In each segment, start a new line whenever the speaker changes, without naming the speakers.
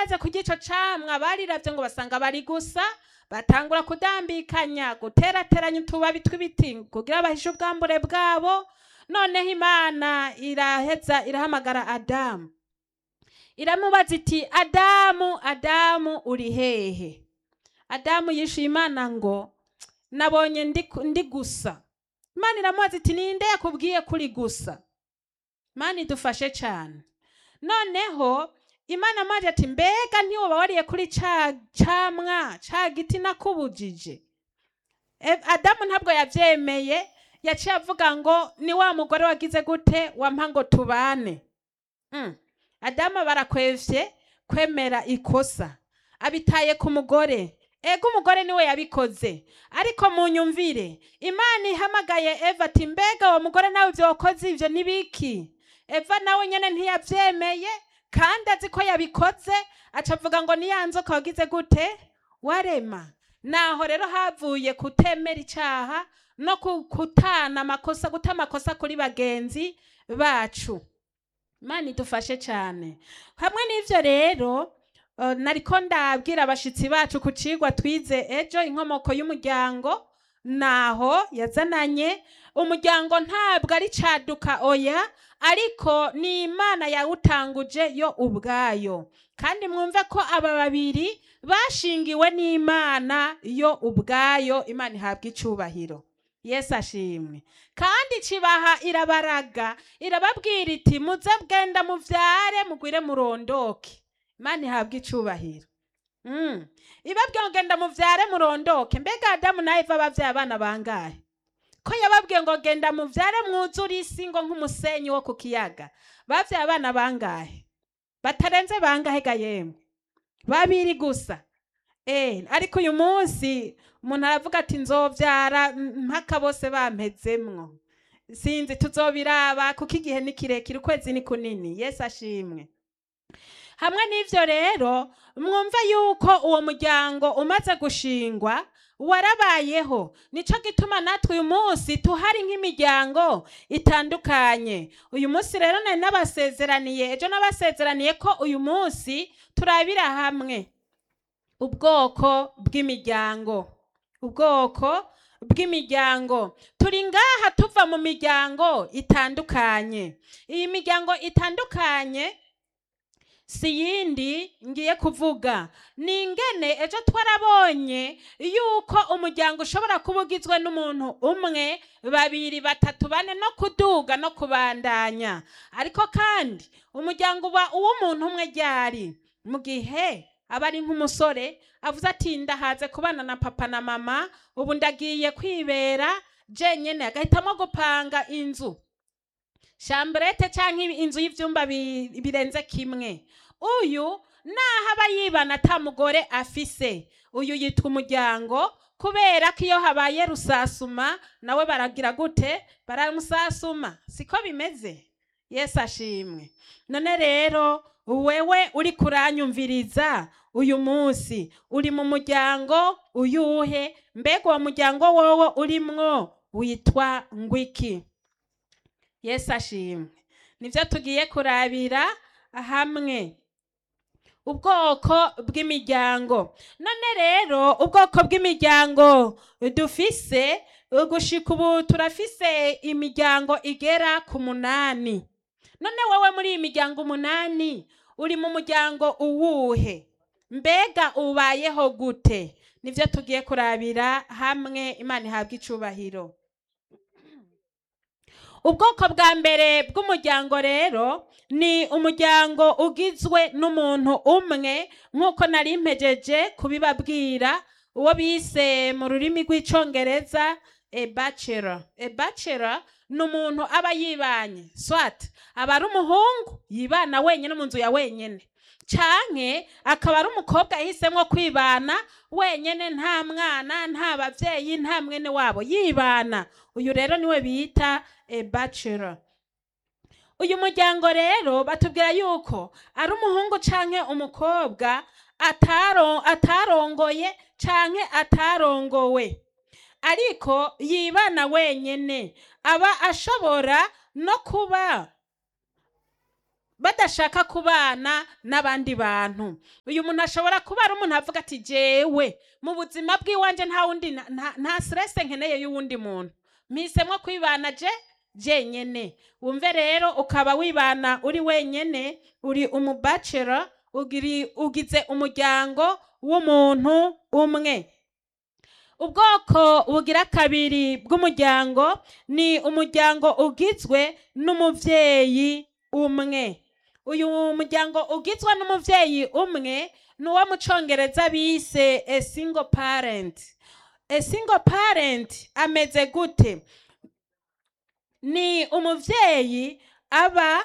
bamaze kurya ico camwa bariravye ngo basanga bari gusa batangura kudambikanya guterateranya utubabi tw'ibiti kugira bahishe ubwambure bwabo noneho imana iraheza irahamagara adamu iramubaza iti adamu adamu uri hehe adamu yishuye imana ngo nabonye ndi, ndi gusa imana iramubaza iti ninde yakubwiye kuri gusa imana idufashe cyane noneho imana amaze ati mbega ntiwoba wariye kuri ca camwa ca giti nakubujije E- adamu ntabwo yavyemeye yaciye avuga ngo ni wa mugore wagize gute wampa ngo tubane mm. adamu barakwevye kwemera ikosa abitaye ku mugore ego umugore niwe yabikoze ariko munyumvire imana ihamagaye eva ati mbega uwo mugore nawe ivyo wakoze ivyo ni biki eva nawe nyene ntiyavyemeye kandi azi ko yabikoze aca avuga ngo ni ya nzoka wagize gute warema naho rero havuye kutemera icaha no ku- kutana amakosa guta amakosa kuri bagenzi bacu imana idufashe cyane hamwe n'ivyo rero uh, nariko ndabwira abashitsi bacu ku cigwa twize ejo inkomoko y'umuryango naho yazananye umuryango ntabwo ari caduka oya ariko ni imana yawutanguje yo ubwayo kandi mwumve ko aba babiri bashingiwe n'imana yo ubwayo imana ihabwa icubahiro yesu ashimwe kandi kibaha irabaraga irababwira iti muze bwenda muvyare mugwire murondoke imana ihabwa icubahiro mm. ibabwiye ngo genda muvyare murondoke mbega adamu na eva bavyaye abana bangahe ko yababwiye ngo genda muvyare mwuzure isi ngo nk'umusenyi wo ku kiyaga bavyaye abana bangahe batarenze bangahe ga yemwe babiri gusa eh ariko uyu munsi umuntu aravuga ati nzovyara mm, mpaka bose bampezemwo sinzi tuzobiraba kuko igihe ni kirekire ukwezi ni kunini yesu ashimwe hamwe n'ivyo rero mwumve yuko uwo muryango umaze gushingwa warabayeho nico gituma natwe uyu munsi tuhari nk'imiryango itandukanye uyu munsi rero nari nabasezeraniye ejo nabasezeraniye ko uyu munsi turabira hamwe ubwoko bw'imiryango ubwoko bw'imiryango turi ngaha tuva mu miryango itandukanye iyi miryango itandukanye si yindi ngiye kuvuga ni ingene ejo twarabonye yuko umuryango ushobora kuba ugizwe n'umuntu umwe babiri batatu bane no kuduga no kubandanya ariko kandi umuryango uba uw'umuntu umwe ryari mu gihe aba ari nk'umusore avuze ati ndahaze kubana na papa na mama ubu ndagiye kwibera jenyene agahitamo gupanga inzu shambrete cyangwa inzu y'ivyumba bi- birenze kimwe uyu naho aba yibana ata mugore afise uyu yitwa umuryango kubera ko iyo habaye rusasuma nawe baragira gute baramusasuma siko bimeze yesu ashimwe none rero wewe uri kuranyumviriza uyu munsi uri mu muryango uyuhe mbega uwo muryango wowe urimwo witwa ngwiki yesu ashimwe nibyo tugiye kurabira hamwe ubwoko bw'imiryango none rero ubwoko bw'imiryango dufise gushika ubu turafise imiryango igera ku munani none wowe muri iyi miryango umunani uri mu muryango uwuhe mbega ubayeho gute nibyo tugiye kurabira hamwe imana ihabwa icubahiro ubwoko bwa mbere bw'umuryango rero ni umuryango ugizwe n'umuntu umwe nk'uko nari mpejeje kubibabwira uwo bise mu rurimi rw'icongereza a bachelor a bachelor ni umuntu aba yibanye swat aba ari umuhungu yibana wenyine mu nzu ya wenyine canke akaba ari umukobwa yahisemo kwibana wenyine nta mwana nta bavyeyi nta mwene wabo yibana uyu rero niwe bita a bachelor uyu muryango rero batubwira yuko ari umuhungu canke umukobwa ataro atarongoye canke atarongowe ariko yibana wenyene aba ashobora no kuba badashaka kubana n'abandi bantu uyu muntu ashobora kuba ari umuntu avuga ati jewe mu buzima bw'iwanje nta wundi na- nta- nta stress nkeneye y'uwundi muntu mpisemo kwibana je jenyene wumve rero ukaba wibana uri wenyene uri umubachelor ugiri ugize umuryango w'umuntu umwe ubwoko bugira kabiri bw'umuryango ni umuryango ugizwe n'umuvyeyi umwe uyu muryango ugizwe n'umuvyeyi umwe ni uwo mu congereza bise a single parent a single parent ameze gute ni umuvyeyi aba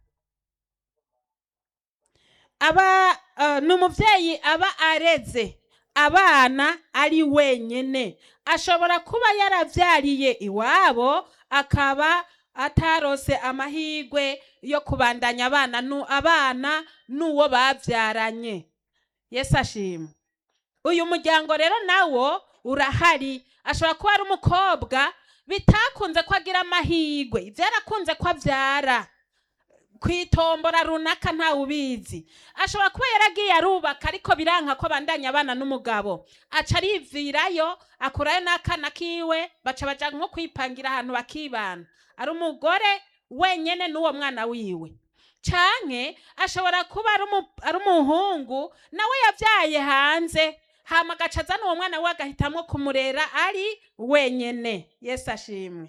aba uh, ni umuvyeyi aba areze abana ari wenyene ashobora kuba yaravyariye iwabo akaba atarose amahirwe yo kubandanya abana nu abana n'uwo bavyaranye yesu ashima uyu muryango rero nawo urahari ashobora kuba ari umukobwa bitakunze ko agira amahirwe vyarakunze ko avyara kwitombora runaka ntawe ubizi ashobora kuba yaragiye arubaka ariko biranka ko abandanya abana n'umugabo aca arivirayo akurayo n'akana kiwe baca baja nko kwipangira ahantu bakibana ari umugore wenyene n'uwo mwana wiwe canke ashobora kuba ari umu- ari umuhungu nawe yavyaye hanze hama agaca azana uwo mwana we agahitamwo kumurera ari wenyene yesu ashimwe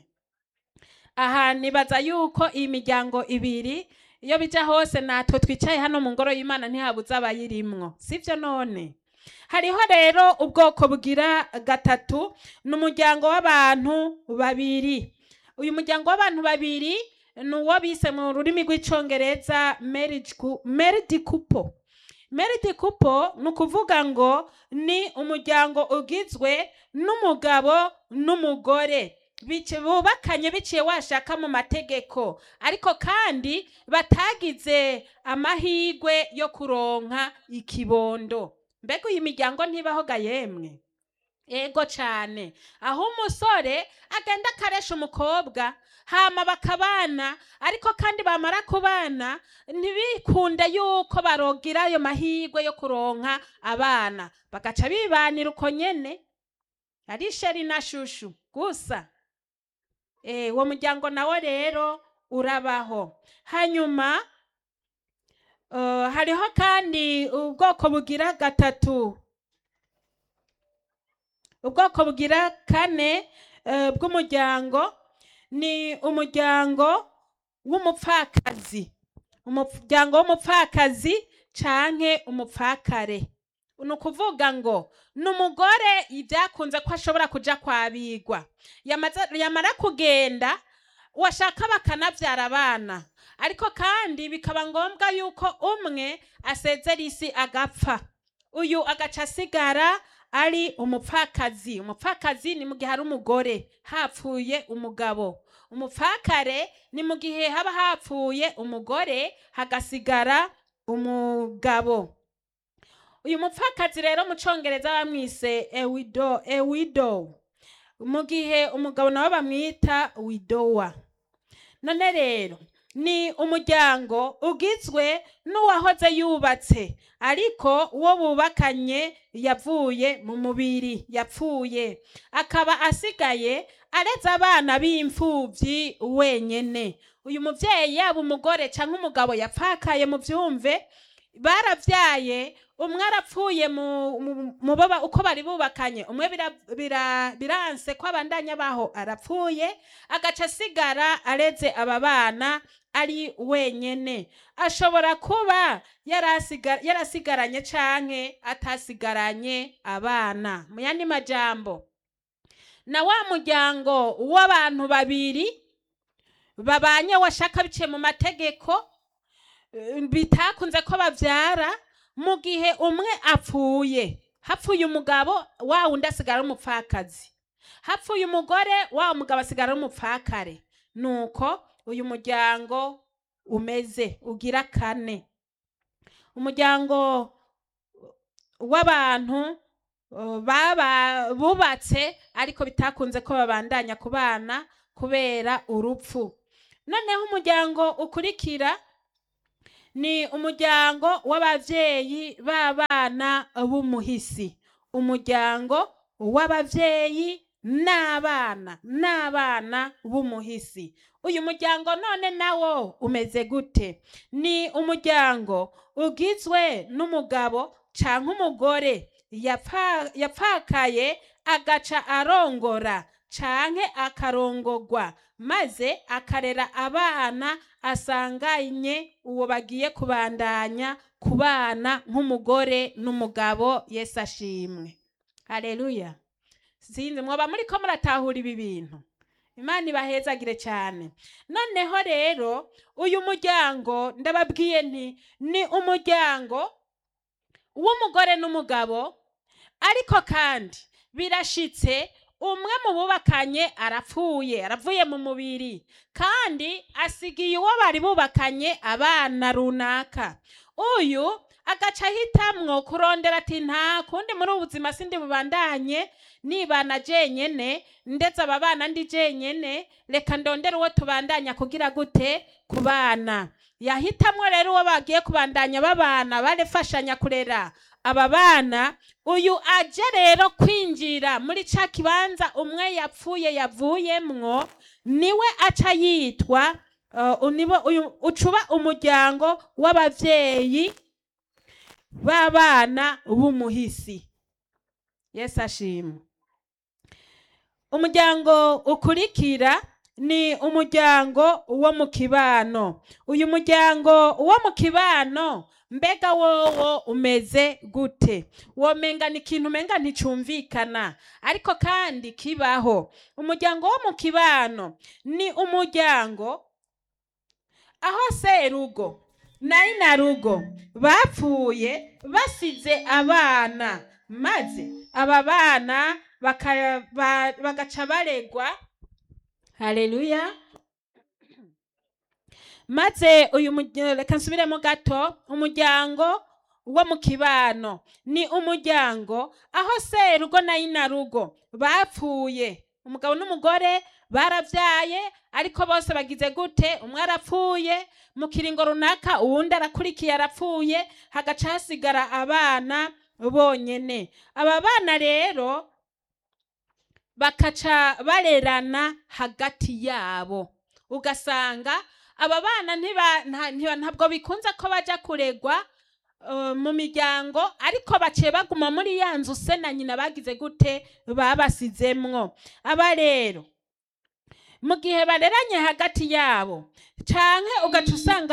aha nibaza yuko iyi miryango ibiri iyo bija hose natwe twicaye hano mu ngoro y'imana ntihabuze abayirimwo sivyo none hariho rero ubwoko bugira gatatu ni umuryango w'abantu babiri uyu muryango w'abantu babiri ni uwo bise mu rurimi rw'icongereza marriage cou- married couple married couple ni ukuvuga ngo ni umuryango ugizwe n'umugabo n'umugore bici- bubakanye biciye washaka mu mategeko ariko kandi batagize amahirwe yo kuronka ikibondo mbega iyi miryango ntibaho ga yemwe ego cane aho umusore agenda akaresha umukobwa hama bakabana ariko kandi bamara kubana ntibikunde yuko barogira ayo mahirwe yo kuronka abana bagaca bibanira uko nyene ari sheri na shushu gusa Eh, uwo muryango nawo rero urabaho hanyuma uh, hariho kandi ubwoko bugira gatatu ubwoko bugira kane eh, bw'umuryango ni umuryango w'umupfakazi umuryango w'umupfakazi canke umupfakare ni ukuvuga ngo ni umugore byakunze ko ashobora kuja kwabigwa Yamaze- yamara kugenda washaka bakanavyara abana ariko kandi bikaba ngombwa yuko umwe asezera isi agapfa uyu agaca asigara ari umupfakazi umupfakazi ni mu gihe ari umugore hapfuye umugabo umupfakare ni mu gihe haba hapfuye umugore hagasigara umugabo uyu mupfakazi rero mu congereza bamwise ewido ewido mu gihe umugabo nawe bamwita widowa none rero ni umuryango ugizwe n'uwahoze yubatse ariko uwo bubakanye yavuye mu mubiri yapfuye akaba asigaye areze abana b'imfubyi wenyene uyu muvyeyi yaba umugore canke umugabo yapfakaye mu vyumve baravyaye umwe arapfuye mu- mu- mu baba uko bari bubakanye umwe bira- bira- biranse ko abandanya baho arapfuye agaca asigara areze aba bana ari wenyene ashobora kuba yarasiga- yarasigaranye canke atasigaranye abana mu yandi majambo na wa muryango w'abantu babiri babanye washaka biciye mu mategeko eh, bitakunze ko bavyara mu gihe umwe apfuye hapfuye umugabo wa wundi asigara ari umupfakazi hapfuye umugore wa mugabo asigara ari umupfakare nuko uyu muryango umeze ugira kane umuryango w'abantu uh, baba bubatse ariko bitakunze ko babandanya kubana kubera urupfu noneho umuryango ukurikira ni umuryango w'abavyeyi b'abana b'umuhisi umuryango w'abavyeyi n'abana n'abana b'umuhisi uyu muryango none nawo umeze gute ni umuryango ugizwe n'umugabo canke umugore yapfa- yapfakaye agaca arongora canke akarongorwa maze akarera abana asanganye uwo bagiye kubandanya kubana nk'umugore n'umugabo yesu ashimwe haleluya sinzi mwoba muriko muratahura ibi bintu imana ibahezagire cyane noneho rero uyu muryango ndababwiye nti ni umuryango w'umugore n'umugabo ariko kandi birashitse umwe mu bubakanye arapfuye aravuye mu mubiri kandi asigiye uwo bari bubakanye abana runaka uyu agaca ahitamwo kurondera ati nta kundi muri ubu buzima sindi bubandanye nibana jenyene ndetse aba bana ndi jenyene reka ndondere uwo tubandanya kugira gute ku bana yahitamwo rero uwo bagiye kubandanya babana barefashanya kurera aba bana uyu aje rero kwinjira muri ca kibanza umwe yapfuye yavuyemwo niwe aca yitwa uh, unibo- uyu- ucuba umuryango w'abavyeyi b'abana b'umuhisi yesu ashimwe umuryango ukurikira ni umuryango wo mu kibano uyu muryango wo mu kibano mbega wowo umeze gute womenga ni ikintu umenga nticumvikana ariko kandi kibaho umuryango wo mu kibano ni umuryango aho serugo na inarugo bapfuye basize abana maze aba bana baka- ba- bagaca baregwa haleluya maze uyu murya- reka nsubiremo gato umuryango wo mu kibano ni umuryango aho serugo na inarugo bapfuye umugabo n'umugore baravyaye ariko bose bagize gute umwe arapfuye mu kiringo runaka uwundi arakurikiye arapfuye hagaca hasigara abana bonyene aba bana rero bakaca barerana hagati yabo ugasanga aba bana ntiba- nta- ntiba- ntabwo bikunze ko baja kuregwa uh, mu miryango ariko baciye baguma muri ya nzu se na nyina bagize gute babasizemwo aba rero mu gihe bareranye hagati yabo canke ugaca usanga